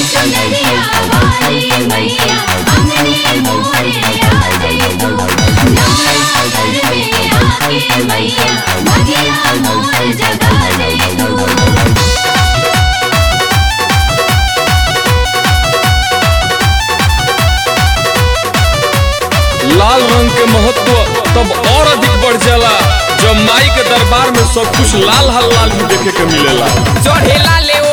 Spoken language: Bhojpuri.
चुनरिया वाली मैया अंगने मोरे आ जाई तू नवरात्र में आके मैया भगिया मोर जगा जाई तू लाल रंग के महत्व तब और अधिक बढ़ जाला जब माई के दरबार में सब कुछ लाल हल लाल भी देखे के मिलेला चढ़ेला ले